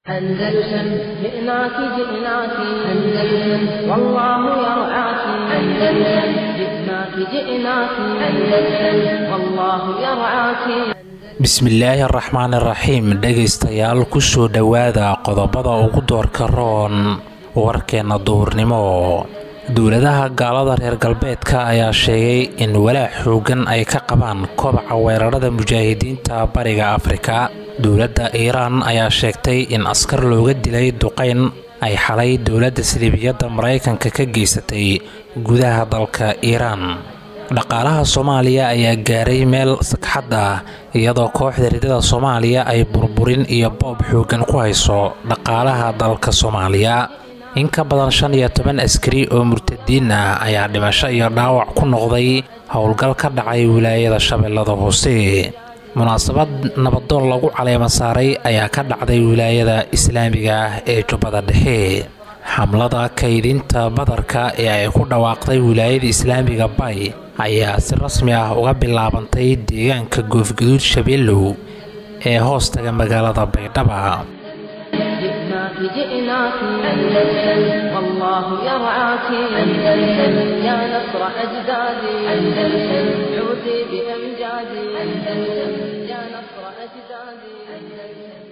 أندلسن جئناك جئناك أندلسن والله يرعاك أندلسن جئناك جئناك أندلسن والله يرعاك bismillaahi araxmaan iraxiim dhegaystayaal kusoo dhowaada qodobada ugu doorka roon warkeenna duhurnimo dowladaha gaalada reer galbeedka ayaa sheegay in walaac xoogan ay ka qabaan kobaca weerarada mujaahidiinta bariga afrika dowladda iiraan ayaa sheegtay in askar looga dilay duqayn ay xalay dowladda siliibiyadda maraykanka ka geysatay gudaha dalka iiraan dhaqaalaha soomaaliya ayaa gaaray meel sagxad ah iyadoo kooxda ridada soomaaliya ay burburin iyo boob xoogan ku hayso dhaqaalaha dalka soomaaliya in ka badan shan iyo toban askari oo murtadiin ah ayaa dhimasho iyo dhaawac ku noqday howlgal ka dhacay wilaayada shabeellada hoose munaasabad nabadoon lagu caleema saaray ayaa ka dhacday wilaayada islaamiga ah ee jubbada dhexe xamlada kaydinta badarka ee ay ku dhawaaqday wilaayada islaamiga bay ayaa si rasmi ah uga bilaabantay deegaanka goofgaduud shabeellow ee hoostaga magaalada baydhaba جئناك جئناك أندلسن والله يرعاك أندلسن يا نصر أجدادي أندلسن عودي بأمجادي أندلسن يا نصر أجدادي أندلسن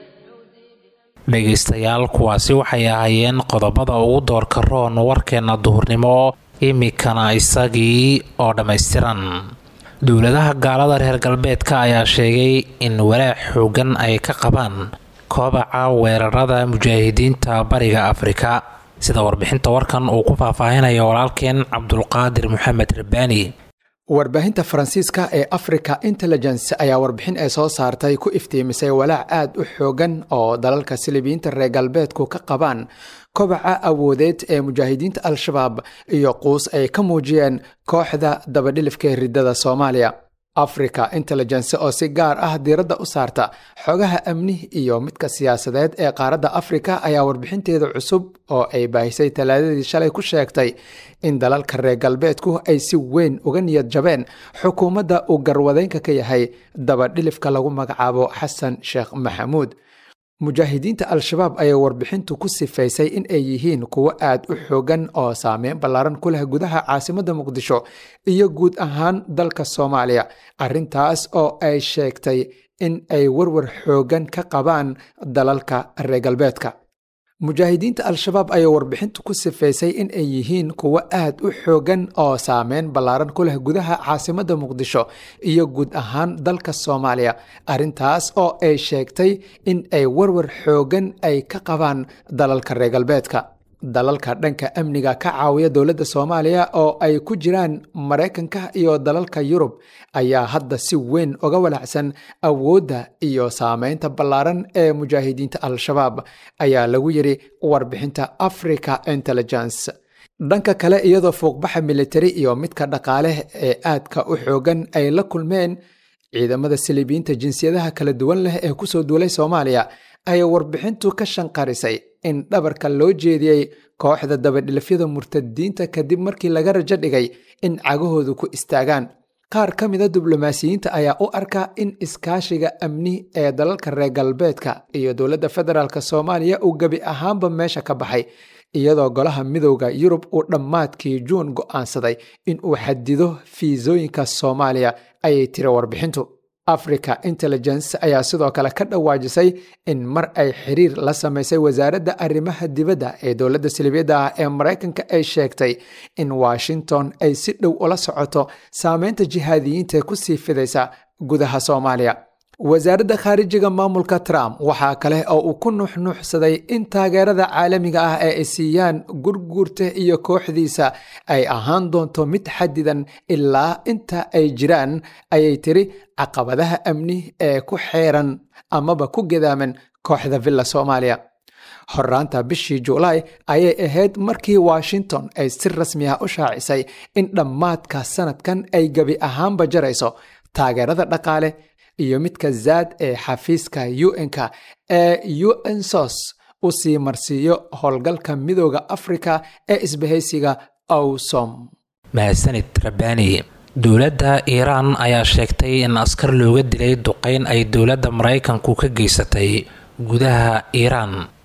dhegaystayaal kuwaasi waxay ahaayeen qodobada ugu doorka roon warkeenna duhurnimo imikana isagii oo dhammaystiran dowladaha gaalada reer galbeedka ayaa sheegay in walaac xoogan ay ka qabaan kobaca weerarada mujaahidiinta bariga afrika sida warbixinta warkan uu ku faahfaahinaya walaalkeen cabdulqaadir maxamed rabbaani warbaahinta faransiiska ee africa intelligence ayaa warbixin ay soo saartay ku iftiimisay walaac aad u xoogan oo dalalka silibiyiinta reer galbeedku ka qabaan kobaca awoodeed ee mujaahidiinta al-shabaab iyo quus ay ka muujiyeen kooxda dabadhilifka ridada soomaaliya africa intelligence oo si gaar ah diiradda u saarta xogaha amni iyo midka siyaasadeed ee qaaradda afrika ayaa warbixinteeda cusub oo ay baahisay talaadadii shalay ku sheegtay in dalalka reer galbeedku ay si weyn uga niyad jabeen xukuumadda uu garwadeynka ka yahay dabadhilifka lagu magacaabo xasan sheekh maxamuud mujaahidiinta al-shabaab ayaa warbixintu ku sifaysay in ay yihiin kuwo aad u xoogan oo saameyn ballaaran ku leh gudaha caasimadda muqdisho iyo guud ahaan dalka soomaaliya arrintaas oo ay sheegtay in ay warwar xoogan ka qabaan dalalka reer galbeedka mujaahidiinta al-shabaab ayaa warbixintu ku sifaysay in ay yihiin kuwo aad u xoogan oo saameyn ballaaran ku leh gudaha caasimadda muqdisho iyo guud ahaan dalka soomaaliya arrintaas oo ay sheegtay in ay warwar xoogan ay ka qabaan dalalka reer galbeedka dalalka dhanka amniga ka caawiya dowladda soomaaliya oo ay ku jiraan maraykanka iyo dalalka yurub ayaa hadda si weyn uga walacsan awoodda iyo saameynta ballaaran ee mujaahidiinta al-shabaab ayaa lagu yidhi warbixinta africa intelligence dhanka kale iyadoo fuuqbaxa militari iyo midka dhaqaale ee aadka u xoogan ay la kulmeen ciidamada silibiyiinta jinsiyadaha kala duwan leh ee kusoo duulay soomaaliya ayay warbixintu ka shanqarisay in dhabarka loo jeediyey kooxda dabadhilifyada murtadiinta kadib markii laga rajo dhigay in cagahoodu ku istaagaan qaar ka mida diblomaasiyiinta ayaa u arka in iskaashiga amni ee dalalka reer galbeedka iyo dowladda federaalk soomaaliya uu gebi ahaanba meesha ka baxay iyadoo golaha midowda yurub uu dhammaadkii juun go'aansaday in uu xadido fiisooyinka soomaaliya ayay tiri warbixintu africa intelligence ayaa sidoo kale ka dhawaajisay in mar ay xiriir la samaysay wasaaradda arrimaha dibadda ee dowladda silibiyadda ah ee maraykanka ay sheegtay in washington ay si dhow ula socoto saameynta jihaadiyiinta ku sii fidaysa gudaha soomaaliya wasaaradda khaarijiga maamulka trump waxaa kale oo uu ku nuuxnuuxsaday in taageerada caalamiga ah ee ay siiyaan gurguurta iyo kooxdiisa ay ahaan doonto mid xadidan ilaa inta ay jiraan ayay tiri caqabadaha amni ee ku xeeran amaba ku gadaaman kooxda villa soomaaliya horaanta bishii juulaay ayay ahayd markii washington ay si rasmi ah u shaacisay in dhammaadka sanadkan ay gebi ahaanba jarayso taageerada dhaqaale iyo midka zaad ee xafiiska un-ka ee un sos u sii marsiiyo howlgalka midooda afrika ee isbahaysiga owsom mahadsanid rabbaani dowladda iiraan ayaa sheegtay in askar looga dilay duqeyn ay dowladda maraykanku ka geysatay gudaha iiraan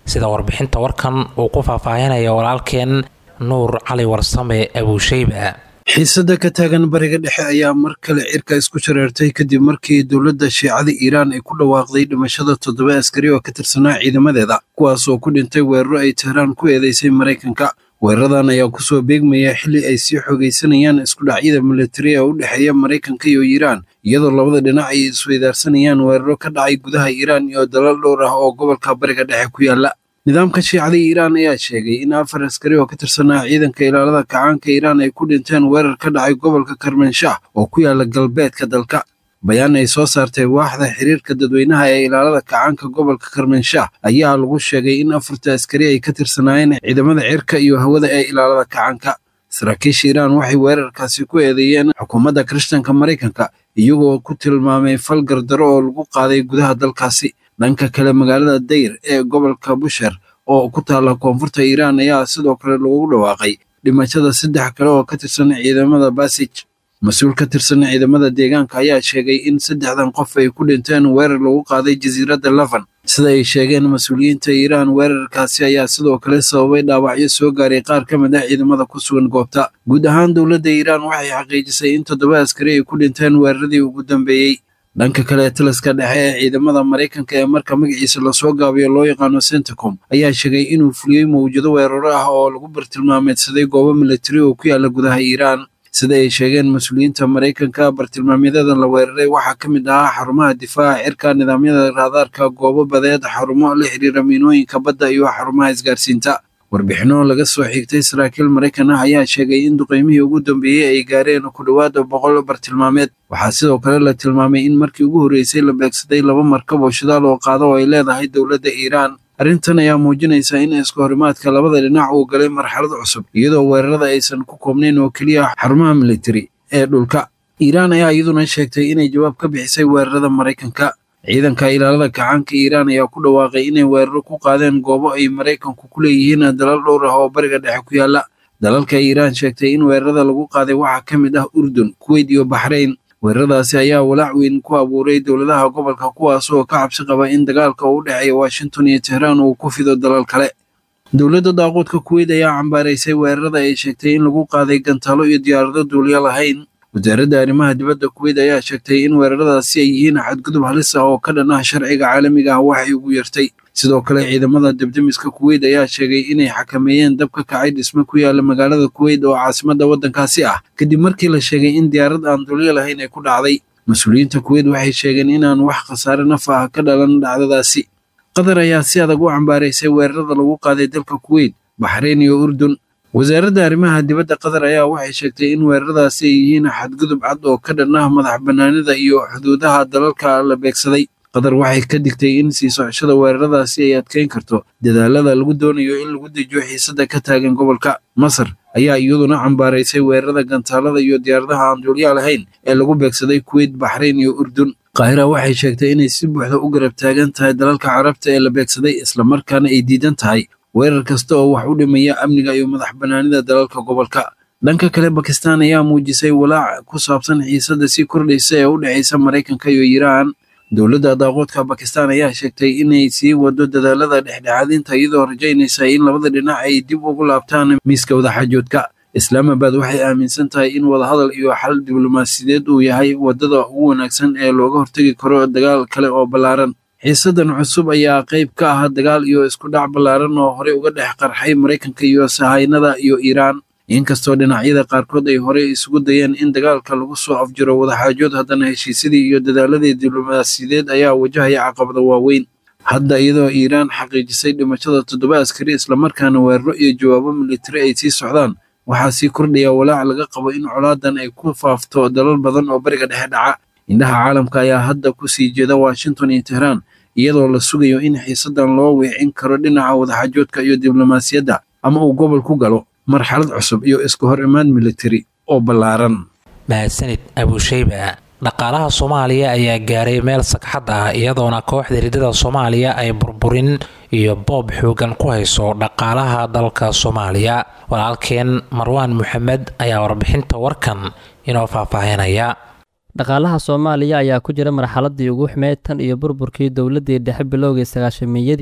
sida warbixinta warkan uu ku faahfaahinaya walaalkeen nuur cali warsame abuusheyba xiisada ka taagan bariga dhexe ayaa mar kale cirka isku shareertay kadib markii dowladda shiicada iiraan ay ku dhawaaqday dhimashada toddoba askari oo ka tirsanaa ciidamadeeda kuwaas oo ku dhintay weeraro ay tehraan ku eedeysay maraykanka weeraradan ayaa kusoo beegmaya xilli ay sii xoogaysanayaan iskudhacyada militari ee u dhexeeya maraykanka iyo iiraan iyadoo labada dhinac ay isweydaarsanayaan weeraro ka dhacay gudaha iiraan iyo dalal dhowr ah oo gobolka bariga dhexe ku yaala nidaamka shiicada iiraan ayaa sheegay in afar askari oo ka tirsanaa ciidanka ilaalada kacaanka iiraan ay ku dhinteen weerar ka dhacay gobolka karmanshah oo ku yaala galbeedka dalka bayaan ay soo saartay waaxda xiriirka dadweynaha ee ilaalada kacaanka gobolka karmanshah ayaa lagu sheegay in afarta askari ay ka tirsanaayeen ciidamada cirka iyo hawada ee ilaalada kacaanka saraakiisha iiraan waxay weerarkaasi ku eedeeyeen xukuumadda kirishtanka maraykanka iyagoo ku tilmaamay fal gardaro oo lagu qaaday gudaha dalkaasi dhanka kale magaalada dayr ee gobolka busher oo ku taalla koonfurta iiraan ayaa sidoo kale lagu dhawaaqay dhimashada saddex kale oo ka tirsan ciidamada basij mas-uul ka tirsan ciidamada deegaanka ayaa sheegay in saddexdan qof ay ku dhinteen weerar lagu qaaday jasiiradda lavan sida ay sheegeen mas-uuliyiinta iiraan weerarkaasi ayaa sidoo kale sababay dhaawacyo soo gaaray qaar ka mid ah ciidamada ku sugan goobta guud ahaan dowladda iiraan waxay xaqiijisay in toddoba askari ay ku dhinteen weeraradii ugu dambeeyey dhanka kale taliska dhexe ee ciidamada maraykanka ee marka magaciisa lasoo gaabiyo loo yaqaano centacom ayaa sheegay inuu fuliyey mawjado weeraro ah oo lagu bartilmaameedsaday goobo militari oo ku yaala gudaha iiraan sida ay sheegeen mas-uuliyiinta maraykanka bartilmaamyadan la weeraray waxaa ka mid ahaa xarumaha difaaca cirka nidaamyada raadaarka goobo badeed xarumo la xiriira miinooyinka badda iyo xarumaha isgaarsiinta warbixino laga soo xigtay saraakiil maraykan ah ayaa sheegay in duqeymihii ugu dambeeyey ay gaareen ku dhowaada boqol bartilmaameed waxaa sidoo kale la tilmaamay in markii ugu horreysay la beegsaday laba markab oo shidaal oo qaada oo ay leedahay dowladda iiraan arrintan ayaa muujinaysa in isku horimaadka labada dhinac uu galay marxalad cusub iyadoo weerarada aysan ku koobnayn oo keliya xarumaha militari ee dhulka iiraan ayaa iyaduna sheegtay inay jawaab ka bixisay weerarada maraykanka ciidanka ilaalada kacaanka iiraan ayaa ku dhawaaqay inay weeraro ku qaadeen goobo ay maraykanku ku leeyihiin dalal dhowr ah oo bariga dhexe ku yaala dalalka iiraan sheegtay in weerarada lagu qaaday waxaa ka mid ah urdun kuweyt iyo baxrayn weeraradaasi ayaa walaac weyn ku abuuray dowladaha gobolka kuwaas oo ka cabsi qaba in dagaalka u dhexeeya washington iyo tehraan uu ku fido dalal kale dowladda daaquudka kuweyt ayaa cambaaraysay weerarada ay sheegtay in lagu qaaday gantaalo iyo diyaarado duuliya lahayn wasaaradda arrimaha dibadda kuweyt ayaa sheegtay in weeraradaasi ay yihiin xadgudub halis ah oo ka dhan ah sharciga caalamiga ah waxay ugu yartay sidoo kale ciidamada debdemiska kuweyt ayaa sheegay inay xakameeyeen dab ka kacay dhisme ku yaala magaalada kuweyt oo caasimadda waddankaasi ah kadib markii la sheegay in diyaarad aan dulyo lahayn ay ku dhacday mas-uuliyiinta kuweyt waxay sheegeen inaan wax khasaare naf ah ka dhalan dhacdadaasi qatar ayaa si adag u cambaaraysay weerarada lagu qaaday dalka kuweyt baxrayn iyo urdun wasaaradda arrimaha dibadda qatar ayaa waxay sheegtay in weeraradaasi ay yihiin xadgudub cad oo ka dhan ah madax bannaanida iyo xuduudaha dalalka la beegsaday qatar waxay ka digtay in sii socoshada weeraradaasi ay adkeyn karto dadaalada lagu doonayo in lagu dejiyo xiisada ka taagan gobolka masar ayaa iyaduna cambaaraysay weerarada gantaalada iyo diyaaradaha aan duulyaa lahayn ee lagu beegsaday kuweyt baxrayn iyo urdun qaahira waxay sheegtay inay si buuxda u garab taagan tahay dalalka carabta ee la beegsaday islamarkaana ay diidan tahay weerar kasta oo wax u dhimaya amniga iyo madax bannaanida dalalka gobolka dhanka kale bakistan ayaa muujisay walaac ku saabsan xiisada sii kordhaysa ee u dhexaysa maraykanka iyo iiraan dowladda daaqoodka bakistan ayaa sheegtay inay sii wado dadaalada dhexdhexaadinta iyadoo rajaynaysa in labada dhinac ay dib ugu laabtaan miiska wadaxaajoodka islaamabad waxay aaminsan tahay in wadahadal iyo xal diblomaasiyadeed uu yahay wadada ugu wanaagsan ee looga hortegi karo dagaal kale oo ballaaran xiisadan cusub ayaa qayb ka ah dagaal iyo isku dhac ballaaran oo horey uga dhex qarxay maraykanka iyo sahaynada iyo iiraan inkastoo dhinacyada qaarkood ay horey isugu dayeen in dagaalka lagu soo afjiro wadaxaajood haddana heshiisyadii iyo dadaaladii diblomaasiyadeed ayaa wajahaya caqabada waaweyn hadda iyadoo iiraan xaqiijisay dhimashada toddoba askari islamarkaana weeraro iyo jawaabo militari ay sii socdaan waxaa sii kordhaya walaac laga qabo in colaadan ay ku faafto dalal badan oo bariga dhexe dhaca indhaha caalamka ayaa hadda ku sii jeeda washington iyo tehraan iyadoo la sugayo in xiisadan loo weecin karo dhinaca wadaxaajoodka iyo diblomaasiyadda ama uu gobol ku galo marxalad cusub iyo isku hor imaan militari oo ballaaran mahadsanid abuusheyba dhaqaalaha soomaaliya ayaa gaaray meel sagxad ah iyadoona kooxda ridada soomaaliya ay burburin iyo boob xoogan ku hayso dhaqaalaha dalka soomaaliya walaalkeen marwaan maxamed ayaa warbixinta warkan inoo faahfaahinaya dhaqaalaha soomaaliya ayaa ku jira marxaladii ugu xumeyd tan iyo burburkii dowladdii dhexe bilowgii sagaashamiyadii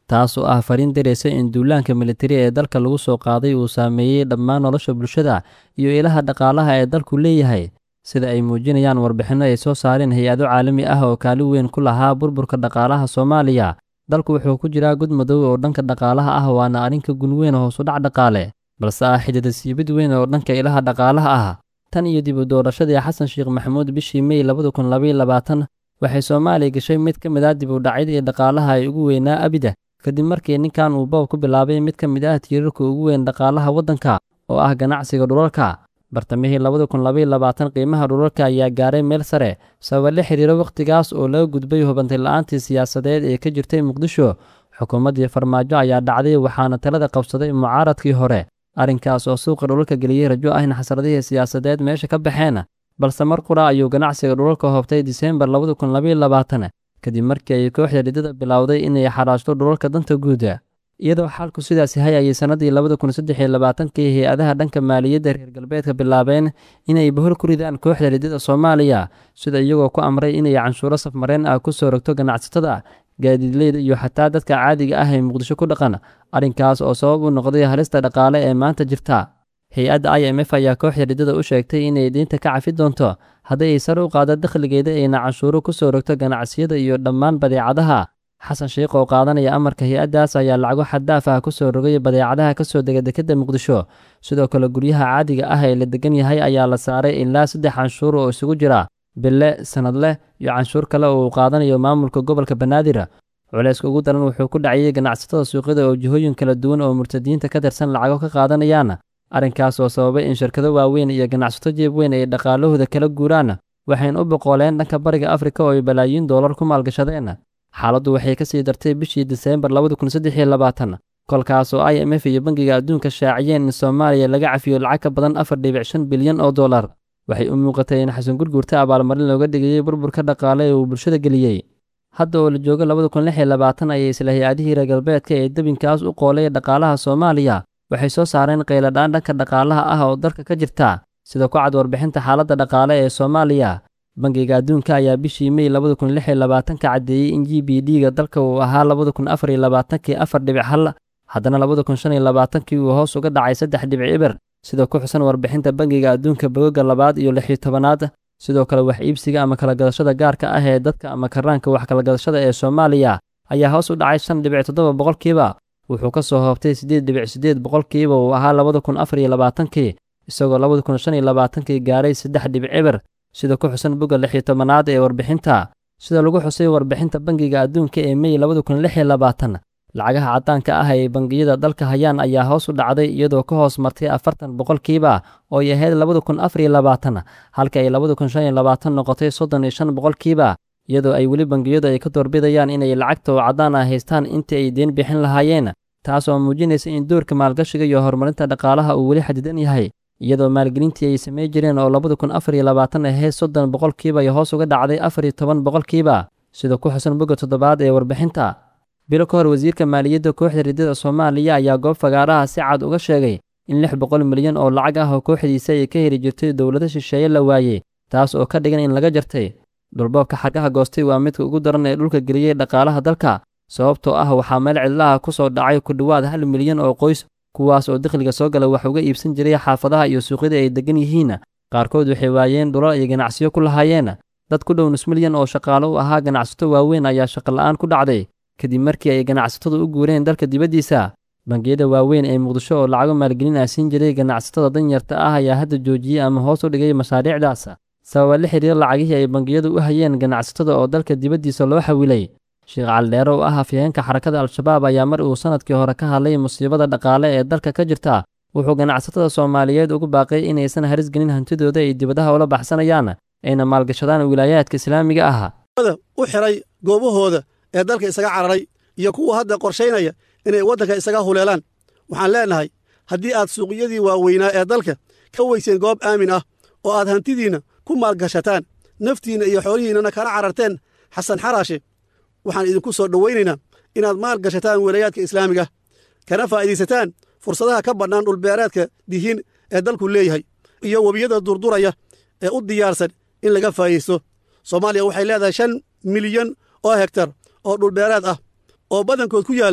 taas oo ah fariin dareysa in duulaanka militari ee dalka lagu soo qaaday uu saameeyey dhammaan nolosha bulshada iyo ilaha dhaqaalaha ee dalku leeyahay sida ay muujinayaan warbixinno ay soo saareen hay-ado caalami ah oo kaalin weyn ku lahaa burburka dhaqaalaha soomaaliya dalku wuxuu ku jiraa gud madow oo dhanka dhaqaalaha ah waana arrinka gun weyn hoosudhac dhaqaale balse ah xidida siibid weyn oo dhanka ilaha dhaqaalaha ah tan iyo dib u doorashadii xasan sheekh maxamuud bishii mey labada kun labaiyo labaatan waxay soomaaliya gashay mid ka mid ah dib u dhacyadii dhaqaalaha ay ugu weynaa abida kadib markii ninkan uu boob ku bilaabay mid ka mid ah tiirarka ugu weyn dhaqaalaha waddanka oo ah ganacsiga dhulalka bartamihii labada kun labaiyo labaatan qiimaha dhulalka ayaa gaaray meel sare sababa la xiriira wakhtigaas oo laga gudbay hubantay la-aantii siyaasadeed ee ka jirtay muqdisho xukuumaddii farmaajo ayaa dhacday waxaana talada qabsaday mucaaradkii hore arrinkaas oo suuqa dhulalka geliyey rajo ah in xasradihii siyaasadeed meesha ka baxeen balse mar qura ayuu ganacsiga dhulalka hoobtay diseembar labada kun labaiyo labaatan kadib markii ay kooxda ridada bilowday inay xaraashto dhulalka danta guuda iyadoo xaalku sidaas yahay ayay sannadii labada kun saddex iyo labaatankii hay-adaha dhanka maaliyadda reer galbeedka bilaabeen inay bahol ku ridaan kooxda ridada soomaaliya sida iyagoo ku amray inay canshuuro safmareen ah ku soo rogto ganacsatada gaadiidleyda iyo xataa dadka caadiga ah ee muqdisho ku dhaqan arrinkaas oo sabab u noqday halista dhaqaale ee maanta jirta hay-adda i m f ayaa kooxda ridada u sheegtay inay diinta ka cafi doonto haddii ay sare u qaado dakhligeeda ayna canshuuro ku soo rogto ganacsiyada iyo dhammaan badeecadaha xasan sheikh oo qaadanaya amarka hay-addaas ayaa lacago xaddaaf ah ku soo rogay badeecadaha ka soo dega dekedda muqdisho sidoo kale guryaha caadiga ah ee la degan yahay ayaa la saaray ilaa saddex canshuur oo isugu jira bille sanadleh iyo canshuur kale oo uu qaadanayo maamulka gobolka banaadir culayska ugu daran wuxuu ku dhacayay ganacsatada suuqyada oo jihooyin kala duwan oo murtadiinta ka tirsan lacago ka qaadanayaan arrinkaas oo sababay in shirkado waaweyn iyo ganacsato jeeb weyn ay dhaqaalahooda kala guuraan waxayna u boqooleen dhanka bariga afrika oo ay balaayiin doolar ku maalgashadeen xaaladdu waxay ka sii dartay bishii diseembar labada kun saddex iyo labaatan kolkaas oo i m f iyo bangiga adduunka shaaciyeen in soomaaliya laga cafiyo lacag ka badan afar dhibic shan bilyan oo dollar waxay u muuqatay in xasan gurgurta abaalmarin looga dhigayey burburka dhaqaale ee uu bulshada geliyey hadda oo la joogo labada kun lix iyo labaatan ayay isla hay-adihii reer galbeedka ee debinkaas u qoolay dhaqaalaha soomaaliya waxay soo saareen qayladhaan dhanka dhaqaalaha ah oo dalka ka jirta sida ku cad warbixinta xaaladda dhaqaale ee soomaaliya bangiga adduunka ayaa bishii mey labada kun lix iyo labaatanka caddeeyey in g b d-ga dalka uu ahaa labada kun afar iyo labaatankii afar dhibic hal haddana labada kun shan iyo labaatankii uu hoos uga dhacay saddex dhibic iber sida ku xusan warbixinta bangiga adduunka bogoga labaad iyo lix iyo tobanaad sidoo kale wax iibsiga ama kala gadashada gaarka ah ee dadka ama karaanka wax kala gadashada ee soomaaliya ayaa hoos u dhacay shan dhibic toddoba boqolkiiba wuxuu ka soo hoobtay siddeed dhibic siddeed boqolkiiba uu ahaa labada kun afar iyo labaatankii isagoo labada kun shan iyo labaatankii gaaray saddex dhibic eber sida ku xusan bogga lix iyo tobanaad ee warbixinta sida lagu xusay warbixinta bangiga adduunka ee mey labada kun lix iyo labaatan lacagaha caddaanka ah ee bangiyada dalka hayaan ayaa hoos u dhacday iyadoo ka hoos martay afartan boqolkiiba oo ay ahayd labada kun afar iyo labaatan halka ay labada kun shan iyo labaatan noqotay soddon iyo shan boqolkiiba iyadoo ay weli bangiyadu ay ka doorbidayaan inay lacagta oo caddaan ah haystaan intii ay deen bixin lahaayeen taas oo muujinaysa in doorka maalgashiga iyo horumarinta dhaqaalaha uu weli xadidan yahay iyadoo maalgelintii ay samey jireen oo labada kun afar iyo labaatan ahayd soddon boqolkiiba ay hoos uga dhacday afar iyo toban boqolkiiba sida ku xusan bogga toddobaad ee warbixinta bilo ka hor wasiirka maaliyadda kooxda ridada soomaaliya ayaa goob fagaaraha si cad uga sheegay in lix boqol milyan oo lacag ah oo kooxdiisa ay ka heli jirtay dowlado shisheeye la waayey taas oo ka dhigan in laga jartay dhulboobka xargaha goostay waa midka ugu daran ee dhulka geliyey dhaqaalaha dalka sababtoo ah waxaa meel cidlaha ku soo dhacay ku dhowaad hal milyan oo qoys kuwaas oo dakhliga soo gala wax uga iibsan jiray xaafadaha iyo suuqyada ay degan yihiin qaarkood waxay waayeen dhulal iyo ganacsiyo ku lahaayeen dad ku dhow nus milyan oo shaqaalo u ahaa ganacsato waaweyn ayaa shaqola'aan ku dhacday kadib markii ay ganacsatadu u guureen dalka dibaddiisa bangiyada waaweyn ee muqdisho oo lacago maalgelin ah siin jiray ganacsatada danyarta ah ayaa hadda joojiyey ama hoos u dhigay mashaariicdaas sababa la xiriira lacagihii ay bangiyadu u hayeen ganacsatada oo dalka dibaddiisa loo xawilay sheekh caldheere oo ah afyaheenka xarakada al-shabaab ayaa mar uu sannadkii hore ka hadlay musiibada dhaqaale ee dalka ka jirta wuxuu ganacsatada soomaaliyeed ugu baaqay inaysan haris gelin hantidooda ay dibadaha ula baxsanayaan ayna maalgashadaan wilaayaadka islaamiga ah u xiray goobahooda ee dalka isaga cararay iyo kuwa hadda qorshaynaya inay waddanka isaga huleelaan waxaan leennahay haddii aad suuqyadii waaweynaa ee dalka ka weyseen goob aamin ah oo aad hantidiinna ku maalgashataan naftiinna iyo xoolihiinnana kana cararteen xasan xaraashe waxaan idinku soo dhowaynaynaa inaad maal gashataan wilayaadka islaamiga kana faa'iidaysataan fursadaha ka bannaan dhulbeereedka dihiin ee dalku leeyahay iyo webiyada durduraya ee u diyaarsan in laga faa'idaysto soomaaliya waxay leedahay shan milyan oo hektar oo dhulbeereed ah oo badankood ku yaalla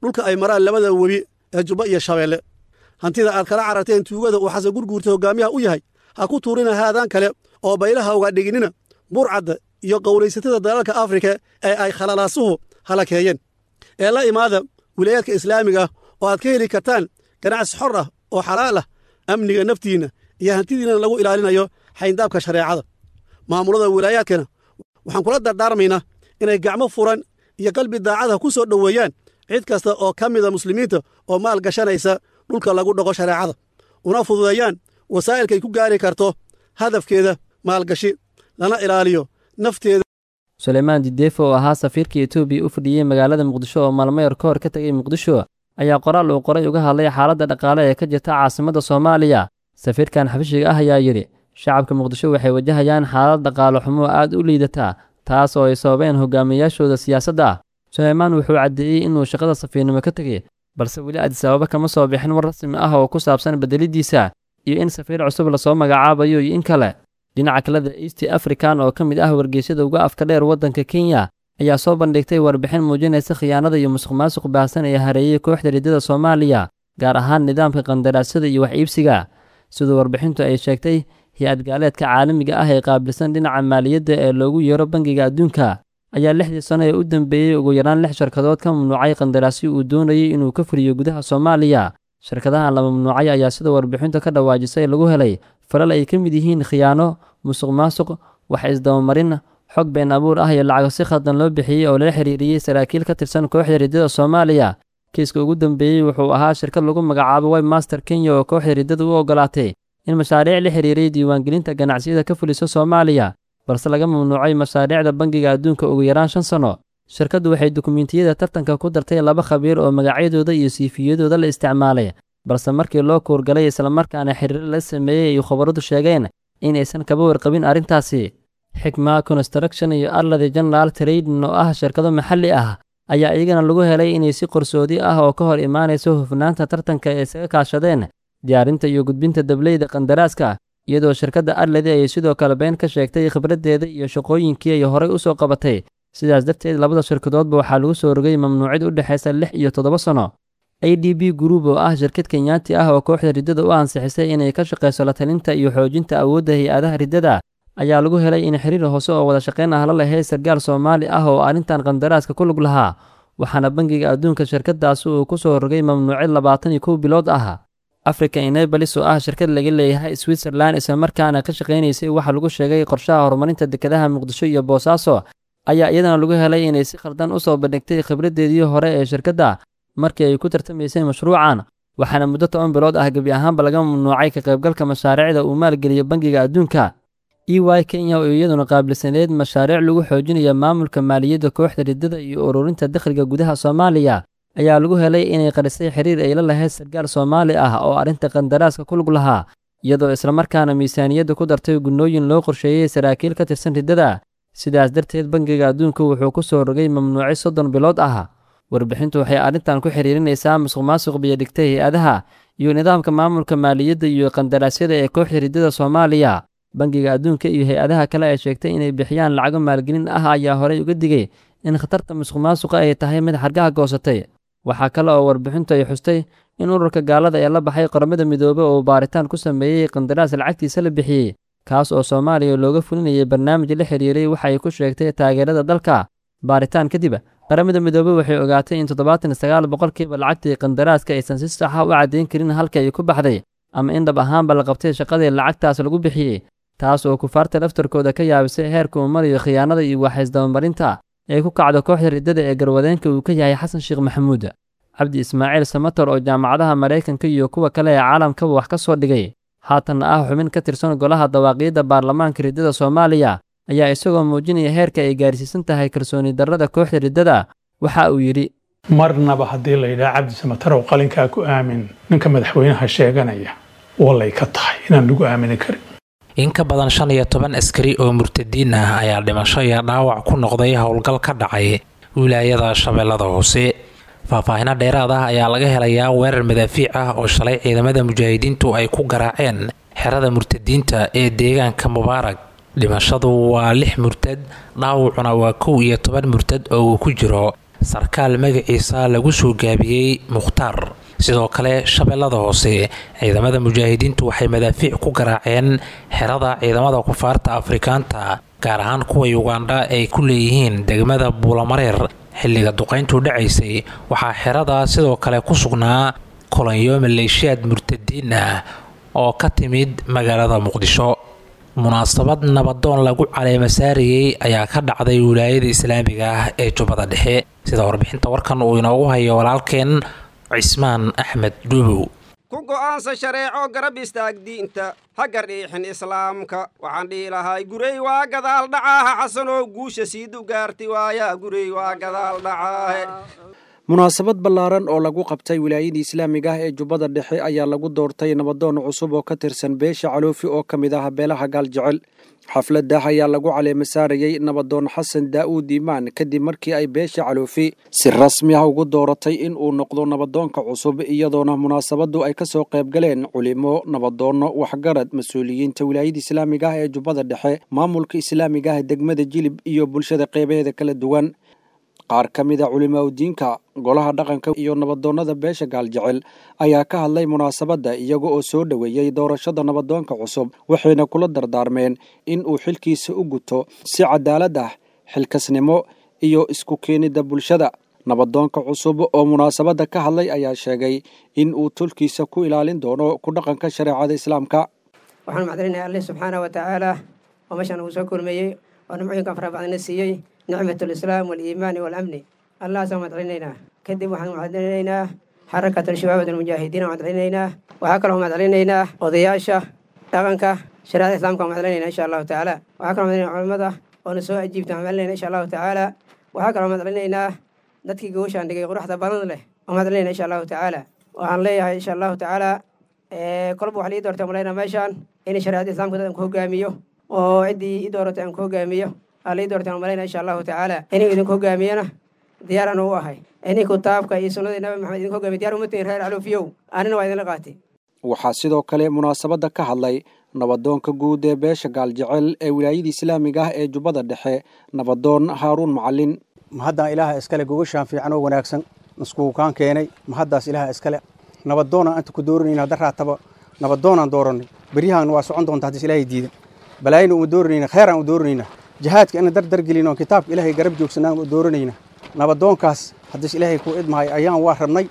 dhulka ay maraan labada webi ee jubba iyo shabeelle hantida aad kala cararteen tuugada uu xasan gurguurta hoggaamiyaha u yahay ha ku tuurina haadaan kale oo baylaha uga dhiginina burcadda iyo qowlaysatada dalalka afrika ee ay khalalaasuhu halakeeyeen ee la imaada wilayaadka islaamiga ah oo aad ka heli kartaan ganacsi xor ah oo xalaal ah amniga naftiinna iyo hantidiinna lagu ilaalinayo xayndaabka shareecada maamulada wilaayaadkana waxaan kula dardaarmaynaa inay gacmo furan iyo qalbi daacada ku soo dhoweeyaan cid kasta oo ka mida muslimiinta oo maal gashanaysa dhulka lagu dhaqo shareecada una fududeeyaan wasaa'ilkay ku gaari karto hadafkeeda maalgashi lana ilaaliyo nafteeda suleymaan dideefo oo ahaa safiirka etoobiya u fadhiyey magaalada muqdisho oo maalmayar ka hor ka tegay muqdisho ayaa qoraal uu qoray uga hadlay xaaladda dhaqaale ee ka jirta caasimadda soomaaliya safiirkan xabashiga ah ayaa yidhi shacabka muqdisho waxay wajahayaan xaalad dhaqaale xumo aad u liidata taas oo ay sababeen hogaamiyayaashooda siyaasadda suleymaan wuxuu caddeeyey inuu shaqada safiirnimo ka tegey balse weli adisababa kama soo bixin war rasmi ah oo ku saabsan bedelidiisa iyo in safiir cusub lasoo magacaabayo iyo in kale dhinaca kaleda east african oo ka mid ah wargeysyada uga afka dheer waddanka kenya ayaa soo bandhigtay warbixin muujinaysa khiyaanada iyo musuq maasuq baahsan ee hareeyey kooxda riddada soomaaliya gaar ahaan nidaamka qandaraasyada iyo wax iibsiga siduu warbixintu ay sheegtay hay-ad gaaleedka caalamiga ah ee qaabilsan dhinaca maaliyadda ee loogu yeero bangiga adduunka ayaa lixdii sano ee u dambeeyey ugu yaraan lix shirkadood ka mamnuucay qandaraasyo uu doonayey inuu ka fuliyo gudaha soomaaliya shirkadahan la mamnuucay ayaa sida warbixintu ka dhawaajisay lagu helay falal ay ka mid yihiin khiyaano musuq maasuq wax isdabamarin xog been abuur ah iyo lacago si khaldan loo bixiyey oo lala xiriiriyey saraakiil ka tirsan kooxda riddada soomaaliya kiiska ugu dambeeyey wuxuu ahaa shirkad lagu magacaabo webmaster kenya oo kooxda riddada u ogolaatay in mashaariic la xiriiray diiwaangelinta ganacsiyada ka fuliso soomaaliya balse laga mamnuucay mashaariicda bangiga adduunka ugu yaraan shan sanno shirkaddu waxay dukumiintiyada tartanka ku dartay laba khabiir oo magacyadooda iyo siifiyadooda la isticmaalay balse markii loo kuurgalay islamarkaana xiriir la sameeyey ay khabaradu sheegeen inaysan kaba warqabin arrintaasi xikma construction iyo arladi general trading oo ah shirkado maxalli ah ayaa iyagana lagu helay inay si qarsoodi ah oo ka hor imaanayso hufnaanta tartanka ay isaga kaashadeen diyaarinta iyo gudbinta dableyda qandaraaska iyadoo shirkadda arladi ay sidoo kale been ka sheegtay khibraddeeda iyo shaqooyinkii ay horay u soo qabatay sidaas darteed labada shirkadoodba waxaa lagu soo rogay mamnuucid u dhexaysa lix iyo toddoba sanno a d b group oo ah shirkad kenyaati ah oo kooxda riddada u ansixisay inay ka shaqayso la talinta iyo xoojinta awoodda hay-adaha riddada ayaa lagu helay in xiriir hoose oo wada shaqayn ah la lahayd sargaal soomaali ah oo arrintan qandaraaska ku lug lahaa waxaana bangiga adduunka shirkadaasi uu ku soo rogay mamnuucid labaatan iyo kow bilood ah africa enabalis oo ah shirkad laga leeyahay switzerland islamarkaana ka shaqaynaysay waxaa lagu sheegay qorshaha horumarinta dekedaha muqdisho iyo boosaaso ayaa iyadana lagu helay inay si khaldan u soo bandhigtay khibraddeedii hore ee shirkadda markii ay ku tartamaysay mashruucan waxaana muddo toban bilood ah gebi ahaanba laga mamnuucay ka qaybgalka mashaariicda uu maalgeliyo bangiga adduunka e y kenya oo iyaduna qaabilsaneyd mashaariic lagu xoojinayo maamulka maaliyadda kooxda riddada iyo ururinta dakhliga gudaha soomaaliya ayaa lagu helay inay qarisay xiriir ay la lahayd sargaal soomaali ah oo arrinta qandaraaska ku lug lahaa iyadoo islamarkaana miisaaniyadda ku dartay gunnooyin loo qorsheeyey saraakiil ka tirsan riddada sidaas darteed bangiga adduunka wuxuu ku soo rogay mamnuuci soddon bilood ah warbixintu waxay arrintan ku xiriirinaysaa musuq maasuq biyodhigtay hay-adaha iyo nidaamka maamulka maaliyadda iyo qandaraasyada ee kooxda riddada soomaaliya bangiga adduunka iyo hay-adaha kale ay sheegtay inay bixiyaan lacago maalgelin ah ayaa horey uga digay in khatarta musuq maasuqa ay tahay mid xargaha goosatay waxaa kale oo warbixintu ay xustay in ururka gaalada ee la baxay qaramada midoobe oo baaritaan ku sameeyey qandaraas lacagtiisa la bixiyey kaas oo soomaaliya looga fulinayay barnaamij la xiriiray waxa ay ku sheegtay taageerada dalka baaritaan kadib qaramada midoobe waxay ogaatay in toddobaatan sagaal boqolkiiba lacagtii qandaraaska aysan si saxa u caddayn karin halka ay ku baxday ama in dhab ahaanba la qabtay shaqadii lacagtaas lagu bixiyey taas oo kufaarta laftarkooda ka yaabisay heerka uu marayo khiyaanada iyo waxaysdabamarinta ee ku kacda kooxda riddada ee garwadeenka uu ka yahay xasan sheekh maxamuud cabdi ismaaciil samator oo jaamacadaha maraykanka iyo kuwa kale ee caalamkaba wax ka soo dhigay haatanna ah xubin ka tirsan golaha dawaaqiyadda baarlamaanka riddada soomaaliya ayaa isagoo muujinaya heerka ay gaarsiisan tahay kalsooni darrada kooxda riddada waxa uu yidhi marnaba haddii la yidhaha cabdi samatarow qalinkaa ku aamin ninka madaxweynaha sheeganaya wallay ka tahay inaan lagu aamini karin in ka badan shan iyo toban askari oo murtadiin ah ayaa dhimasho iyo dhaawac ku noqday howlgal ka dhacay wilaayada shabeellada hoose faahfaahino dheeraad ah ayaa laga helayaa weerar madaafiic ah oo shalay ciidamada mujaahidiintu ay ku garaaceen xerada murtadiinta ee deegaanka mubaarag dhimashadu waa lix murtad dhaawacuna waa kow iyo toban murtad oo uu ku jiro sarkaal magaciisa lagu soo gaabiyey mukhtaar sidoo kale shabeellada hoose ciidamada mujaahidiintu waxay madaafiic ku garaaceen xerada ciidamada kufaarta afrikaanta gaar ahaan kuwa yugandha ay ku leeyihiin degmada buulamareer xilliga duqayntu dhacaysay waxaa xerada sidoo kale ku sugnaa kolonyo maleeshiyaad murtadiin ah oo ka timid magaalada muqdisho munaasabad nabadoon lagu caleema saarayey ayaa ka dhacday wilaayada islaamiga ah ee jubbada dhexe sida warbixinta warkan uu inoogu hayo walaalkeen cismaan axmed dhuubow ku go'aansa shareeco garab istaag diinta ha gardhiixin islaamka waxaan dhihi lahay gurey waa gadaal dhacaaha xasanoo guusha siidu gaarti waayaa gurey waa gadaal dhacaahe munaasabad ballaaran oo lagu qabtay wilaayadii islaamiga ah ee jubbada dhexe ayaa lagu doortay nabadoon cusub oo ka tirsan beesha caloofi oo ka mid ah beelaha gaaljecel xafladdah ayaa lagu caleema saarayey nabadoon xasan daa'uud iimaan kadib markii ay beesha caloofi si rasmi ah ugu dooratay in uu noqdo nabadoonka cusub iyadoona munaasabaddu ay ka soo qayb galeen culimo nabadoonno waxgarad mas-uuliyiinta wilaayada islaamiga ah ee jubbada dhexe maamulka islaamiga ah degmada jilib iyo bulshada qeybaheeda kala duwan qaar ka mid a culimaudiinka golaha dhaqanka iyo nabadoonnada beesha gaaljecel ayaa ka hadlay munaasabadda iyaga oo soo dhoweeyey doorashada nabadoonka cusub waxayna kula dardaarmeen in uu xilkiisa u guto si cadaalad ah xilkasnimo iyo isku keenidda bulshada nabadoonka cusub oo munaasabadda ka hadlay ayaa sheegay in uu tulkiisa ku ilaalin doono ku dhaqanka shareecada islaamka waxaan macdalinayaa alleh subxaana wa tacaala oo meeshaan uu soo kulmeeyey oo nimcooyinkan fara badana siiyey nicmat alislaam waaliimaani waalamni allahaasaan madcelinaynaa kadib waxaan madcelinaynaa xarakat alshabaabad almujaahidiin madcelinaynaa waxaa kaloo madcelinaynaa odayaasha dhaqanka shareecada islamka madcelinayna insha allahu tacaala waxaa kaloo madcelinayna culimada oona soo ajiibta madcelinayna insha allahu tacaala waxaa kaloo madcelinaynaa dadkii gawashaan dhigay quruxda badan leh oo madcelinayna insha allahu tacaala waxaan leeyahay insha allahu tacaala kolba waxaa lii doortay malayna meeshaan in shareecada islamka dad aan ku hogaamiyo oo ciddii i dooratay aan ku hogaamiyo alii doortaan malayna insha allahu tacaala inuu idinku hogaamiyana diyaaraan u ahay inii kitaabka iyo sunnadii nabi maxamed idinku hogaamiy diyar uma tihin reer caloofiyow anina waa idinla qaatay waxaa sidoo kale munaasabadda ka hadlay nabadoonka guud ee beesha gaaljecel ee wilaayada islaamiga ah ee jubbada dhexe nabadoon haaruun macalin mahaddan ilaaha iskale gogashaan fiican oo wanaagsan naskuukaan keenay mahaddaas ilaaha iskale nabadoonaan anta ku dooranayna hadda raataba nabadoonaan doorannay beryahan waa socon doonta haddis ilaahay diidan balaayina uma dooranayna kheeraan u dooranayna jihaadka ina dardargelin oo kitaabka ilaahay garab joogsanaan u dooranayna nabadoonkaas haddis ilaahay ku idmahay ayaan waa rabnay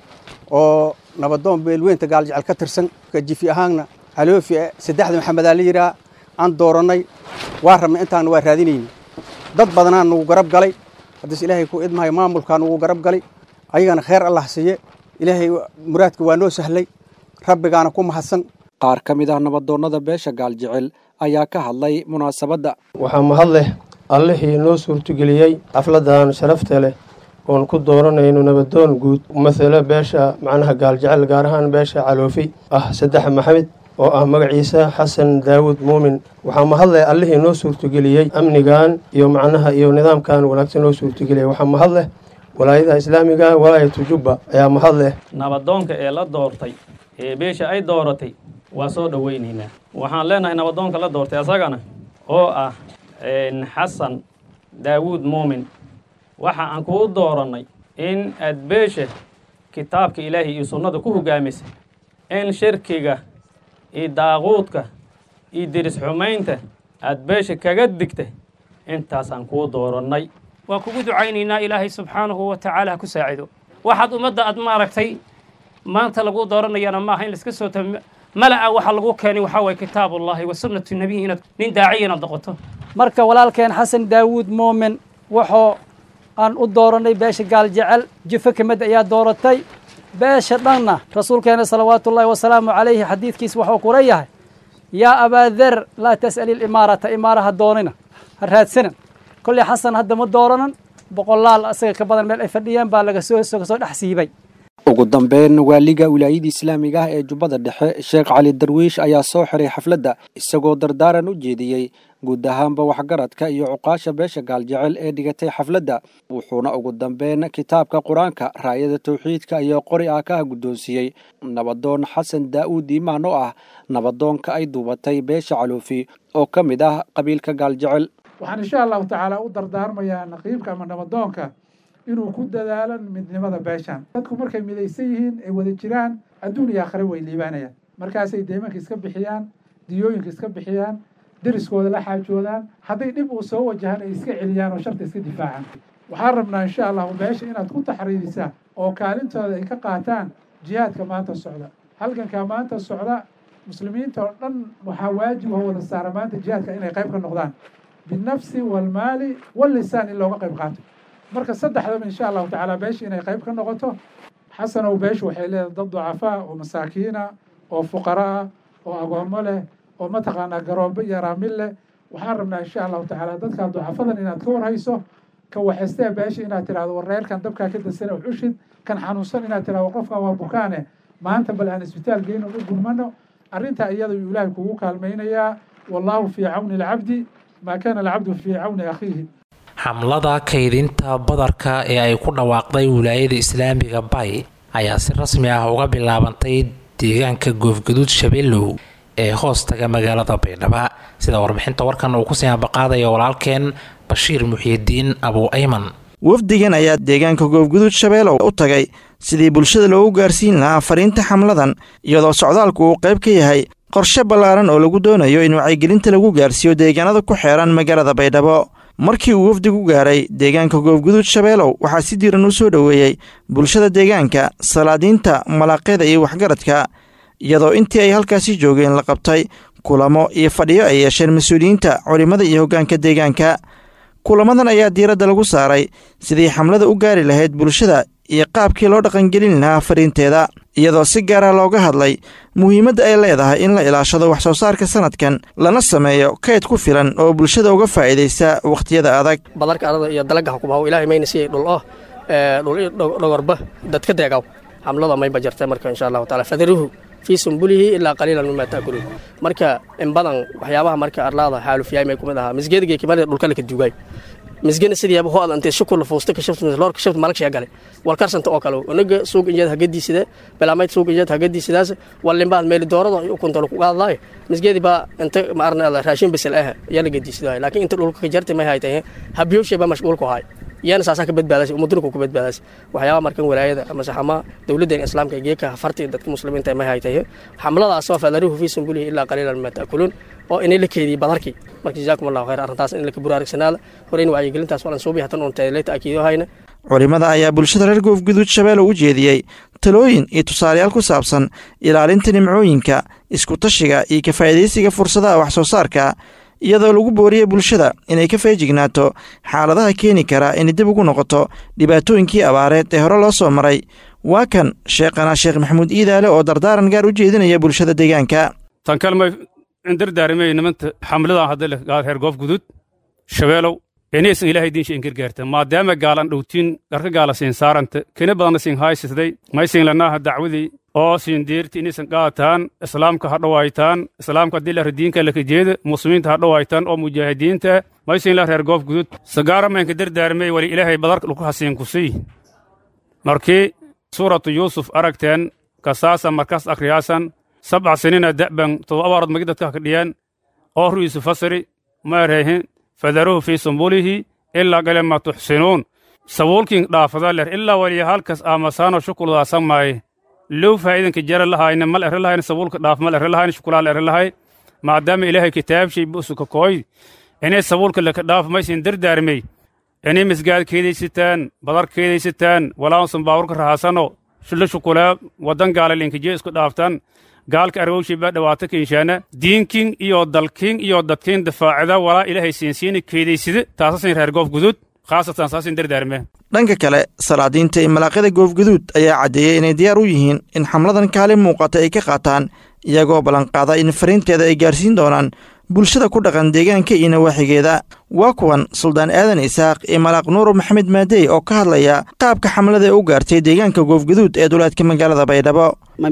oo nabadoon beelweynta gaaljecel ka tirsan jifi ahaanna caloofi saddexda maxamedaa la yidhaha aan doorannay waa rabnay intaan waa raadinayna dad badanaa nugu garab galay haddis ilaahay ku idmahay maamulkaa nugu garab galay ayagana kheer allah siiye ilaahay muraadka waa noo sahlay rabbigaana ku mahadsan qaar ka mid ah nabadoonnada beesha gaaljecel ayaa ka hadlay munaasabadda waxaa mahad leh allihii noo suurtogeliyey xafladdan sharafta leh oon ku dooranayno nabadoon guud masale beesha macnaha gaaljecel gaar ahaan beesha caloofi ah saddex maxamed oo ah magaciisa xasan daawud muumin waxaa mahad leh allihii noo suurtogeliyey amnigan iyo macnaha iyo nidaamkan wanaagsan noo suurtogeliyey waxaa mahad leh walaayadaha islaamiga walaayatu jubba ayaa mahad leh nabadoonka ee la doortay ee beesha ay dooratay waa soo dhoweynaynaa waxaan leenahay nabadoonka la doortay asagana oo ah xasan daawuud muumin waxa aan kuu doorannay in aad beesha kitaabka ilaahay iyo sunnada ku hogaamisay in shirkiga iyo daaquudka iyo diris xumaynta aad beesha kaga digta intaasaan kuu doorannay waan kugu ducaynaynaa ilaahay subxaanahu wa tacaala ha ku saacido waxaad ummadda aad maaragtay maanta lagu dooranayana maaha in laiska soo ta mala'a waxaa lagu keenay waxaa waye kitaabullahi wa sunnatu nebiyi inaad nin daaciya inaad noqoto marka walaalkeen xasan daawuud muumin wuxuu aan u doorannay beesha gaaljecel jifo ka mid ayaa dooratay beesha dhanna rasuulkeena salawaatullaahi wasalaamu calayhi xadiidkiis wuxuu kula yahay yaa abaader laa tas'ali ilimaarata imaaraha doonina ha raadsanan kolley xasan hadda ma dooranan boqolaal asaga ka badan meel ay fadhiyeen baa laga soo kasoo dhex siibay ugu dambeyn waaliga wilaayada islaamiga ah ee jubbada dhexe sheekh cali darwiish ayaa soo xiray xafladda isagoo dardaaran u jeediyey guud ahaanba waxgaradka iyo cuqaasha beesha gaaljecel ee dhigatay xafladda wuxuuna ugu dambeyn kitaabka qur-aanka raayada tawxiidka iyo qori ah ka guddoonsiiyey nabadoon xasan daa'uud iimaan oo ah nabadoonka ay duubatay beesha caloofi oo ka mid ah qabiilka gaaljecel waxaan insha allahu tacaala u dardaarmayaa naqiibka ama nabadoonka inuu ku dadaalo midnimada beeshan dadku markay midaysan yihiin ay wada jiraan adduun iyo aakhire way liibaanayaan markaasay deymanka iska bixiyaan diyooyinka iska bixiyaan deriskooda la xaajoodaan hadday dhib uu soo wajahan ay iska celiyaan oo sharta iska difaacaan waxaan rabnaa insha allahu beesha inaad ku taxriirisaan oo kaalintooda ay ka qaataan jihaadka maanta socda halgankaa maanta socda muslimiinta oo dhan waxaa waajib oo wada saara maanta jihaadka inay qayb ka noqdaan binafsi walmaali wallisaan in looga qayb qaato marka saddexdaba insha allahu tacaala beesha inay qayb ka noqoto xasanow beeshu waxay leedahay dad ducafaa oo masaakiina oo fuqara ah oo agoommo leh oo mataqaanaa garoobo iyo raamil leh waxaan rabnaa insha allahu tacaala dadkaa ducafadan inaad ka warhayso ka waxaystee beesha inaad tidhahdo war reerkan dabkaa ka dasana uxushid kan xanuunsan inaad tidhahdo qofkan waa bukaane maanta bal aan isbitaal geyno u gurmano arrintaa iyada yuu ilaahay kugu kaalmaynayaa wallaahu fii cawni alcabdi maa kaana alcabdu fii cawni akhiihi xamlada kaydinta badarka ee ay ku dhawaaqday wilaayada islaamiga bay ayaa si rasmi ah uga bilaabantay deegaanka goofgaduud shabeellow ee hoostaga magaalada baydhaba sida warbixinta warkan uu kusii ambaqaadaya walaalkeen bashiir muxiidiin abuu ayman wafdigan ayaa deegaanka goofguduud shabeelow u tagay sidii bulshada loogu gaarsiin lahaa fariinta xamladan iyadoo socdaalku uu qayb ka yahay qorshe ballaaran oo lagu doonayo in wacyigelinta lagu gaarsiiyo deegaanada ku xeeran magaalada baydhabo markii uu wafdigu gaaray deegaanka goofguduud shabeelow waxaa si diiran u soo dhoweeyey bulshada deegaanka salaadiinta malaaqyada iyo waxgaradka iyadoo intii ay halkaasi joogeen la qabtay kulamo iyo fadhiyo ay yeesheen mas-uuliyiinta culimmada iyo hoggaanka deegaanka kulamadan ayaa diiradda lagu saaray sidii xamlada u gaari lahayd bulshada iyo qaabkii loo dhaqangelin lahaa fariinteeda iyadoo si gaara looga hadlay muhiimadda ay leedahay in la ilaashado wax soo saarka sanadkan lana sameeyo kayd ku filan oo bulshada uga faa'iidaysa wakhtiyada adag badarka arada iyo dalaga xukumaha ilaahay mayna siiyey dhul oh dhul dhogorba dadka deegaw xamlada mayba jirta marka insha allahu taala fadaruhu fii sumbulihi ilaa qaliilan mima taakuluun marka in badan waxyaabaha marka arlaada xaalufyaay may kumid ahaa misgeedigay kimada dhulka laka duugay misgena sidiiaba ho adantee shukula fuusta kashaftloor kashaft malagshiya gale wal karsanta oo kale onaga suuq injeed hagadiisida bilaamayd suuq injeed hagadiisidaas walimbaad meeli doorada ukuntalo ku qaadlaayo misgeedi baa inta maarna raashin bisel ah yaa la gadiisidaay laakiin inta dhulka ka jartay may haytay habiyowshay baa mashquulku haay iyana saasaa ka badbaadasay ummadunku ku badbaadasay waxyaaba markan walaayada ama saxama dowladeen islaamka geeka farti dadka muslimiinta may haytay xamladaas oo fadaruhu fii sumbulihi ilaa qaliilan mima taakuluun oo inay la keediyey badarkii marka jazaakum allahu khayr arrintaas in laka buraarigsanaada hore in wacyigelintaas walan suubi hatan uun teeleyta akiido hayna culimmada ayaa bulshada reer goofguduud shabeelow u jeediyey talooyin iyo tusaalayaal ku saabsan ilaalinta nimcooyinka isku-tashiga iyo ka faa'iidaysiga fursadaha wax soo saarka iyadoo lagu booriyey bulshada inay ka feejignaato xaaladaha keeni kara inay dib ugu noqoto dhibaatooyinkii abaareed ee hore loo soo maray waa kan sheekhana sheekh maxamuud iidaale oo dardaaran gaar u jeedinaya bulshada deegaanka tan kalmay indardaarmay nimanta xamladan hadda leh gaal reer goof gudud shabeelow inaysan ilaahay diinsha ingirgaarta maadaama gaalan dhowtiin dharka gaala siin saaranta kena badanna siin haysisday maysin lanaaha dacwadii oo siin deerti inaysan qaataan islaamka ha dhowaytaan islaamka haddii lahra diinka lakajeeda muslimiinta ha dhowaytaan oo mujaahidiinta maysin la reer goof gudud sagaaramaynka dardaarmay wali ilaahay badarka dhulku hasiin kusiy markii suuratu yuusuf aragteen kasaasa markaas akhriyaasan sabca sinina da'ban todoba abaarod magi dadka hakadhiyaan oo ru'iisu fasiri maareehin fadaruhu fii sumbulihi ilaa galema tuxsinuun sabuulkin dhaafada ler ilaa waliya halkas aamasaano shukuldaa samaaye low faa'iidanka jara lahayna mal ere lahayna sabuulka dhaaf mal ere lahayna shukulaal ere lahay maadaama ilaahay kitaabshay busuka kooy inay sabuulka laka dhaaf maysin dardaarmey inay misgaad keedaysataan badar keedaysataan walaansan baawurka rahaasano shullo shukulaa waddan gaala linkajiyo isku dhaaftaan gaalka argowshay baa dhawaata kinshaana diinkin iyo dalkin iyo dadkin dafaacida walaa ilaahay siinsiina keedaysida taasasin reer goof guduud khaasatan saasin dardaarme dhanka kale salaadiinta iyo malaaqyada goofguduud ayaa caddeeyey inay diyaar u yihiin in xamladan kaalin muuqata ay ka qaataan iyagoo ballanqaada in fariinteeda ay gaarsiin doonaan bulshada ku dhaqan deegaanka iyo nawaaxigeeda waa kuwan suldaan aadan isaaq iyo malaaq nuuro maxamed maadey oo ka hadlaya qaabka xamlada ee u gaartay deegaanka goofguduud ee duleedka magaalada baydhabo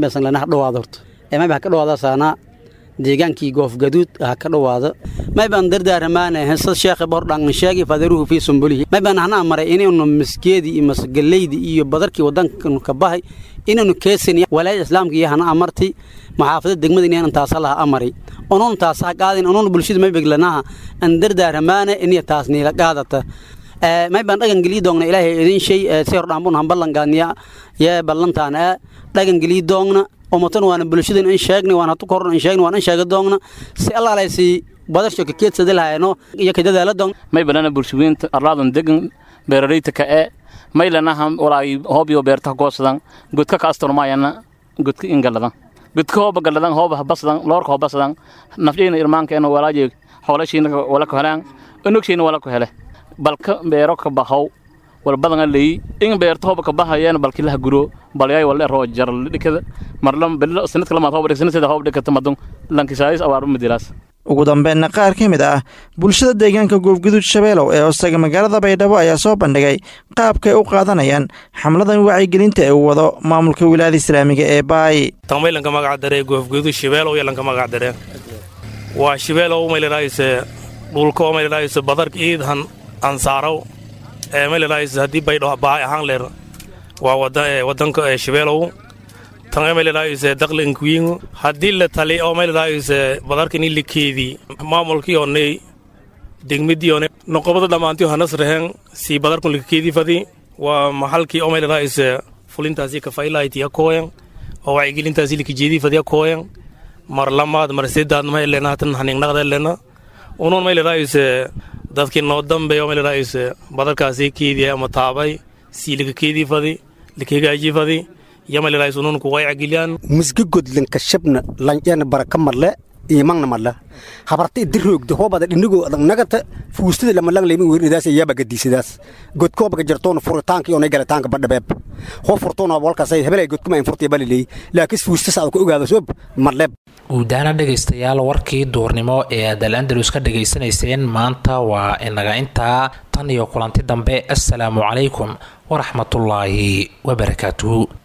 mayba ha ka dhawaada saana deegaankii goofgaduud ha ka dhawaado maybaan dardaaramaana hesad sheekhi bordhangan sheegi fadaruhu fii sumbulihi maybaan hanaa maray inaynu masgeedii iyo masgaleydi iyo badarkii waddankanu ka bahay inaynu keesin walaayada islaamka iyo hana amartay maxaafada degmada inaynan taasa laha amaray onuun taasa ha qaadin onuun bulshada maybeglanaha an dardaaramaana inay taas niila qaadata may baan dhagan gelii doogna ilaahay idin shay si hor dhaambun han ballan gaadniya yee ballantaan ee dhagan gelii doogna umatan waana bulshadan in sheegni waan hatu koron in sheegni waan in sheega doogna si allaalaysi badasho ka keedsadi lahayno iyo ka dadaala doogna may balana bulshooyinta arlaadan degan beerarayta ka ee may lanaha walaagi hoobiyo beerta goosadan godka ka astormayana godka ingaladan godka hooba galadan hooba habasadan loorka hobasadan nafdhiina irmaankeena walaaje xoolashiina wala ku helaan onogshiina wala ku hele balka beero ka bahow wal badanga leey in beerta hooba ka bahayeen balki laha guro balyay wala roo jar dhikada marlam bil sanadka lama hooba sanadka hooba dhikata madun lankisaayis awaaru midilaas ugu dambeynna qaar ka mid ah bulshada deegaanka goofguduud shabeelow ee hoostaga magaalada baydhabo ayaa soo bandhigay qaabkay u qaadanayaan xamladan wacyigelinta ee uu wado maamulka wilaayada islaamiga ee baay tangmay lanka magac daree goofguduud shabeelow iyo lanka magac daree waa shabeelow maylalaayse dhulko maylalaayse badarka iidhan ansaarow ee maylalaayse haddii baydho baay ahaan leer waa wadanka shabeelow tanga maylalaayse daqlinkuyiingu haddii la tali oo maylalaayse badarkani likeedii maamulkiyoonay degmidiyoone noqobada dhammaantiyo hanas rehen sii badarkun likakeedii fadi waa maxalkii oo maylalaayse fulintaasi kafaylayti akooyan oo wacyigelintaasi likajeedii fadi akooyan mar lamaad mar seddaad maylena hatan haningnaqdelena unuun maylalaayse dadkii noo dambeeyo maylalaayse badarkaasi keedii ama taabay sii likakeedii fadi likagaajii fadi musga godlanka shabna lanjana baraka marle imangna marle habarta idiroogda hoobada dhinigoo adag nagata fuustada lamalang leymi weeridaas yaaba gadiisadaas godkoobaga jartoona furitaanka iyo galitaanka badhabeeb hoo furtoona walkaasay hebelay godkuma in furtay baliley laakiin fuustas aad ku ogaado soob marleeb guudaana dhegaystayaal warkii duurnimo ee aad al andalus ka dhegaysanayseen maanta waa inaga intaa tan iyo kulanti dambe assalaamu calaykum waraxmatullaahi wabarakaatuhu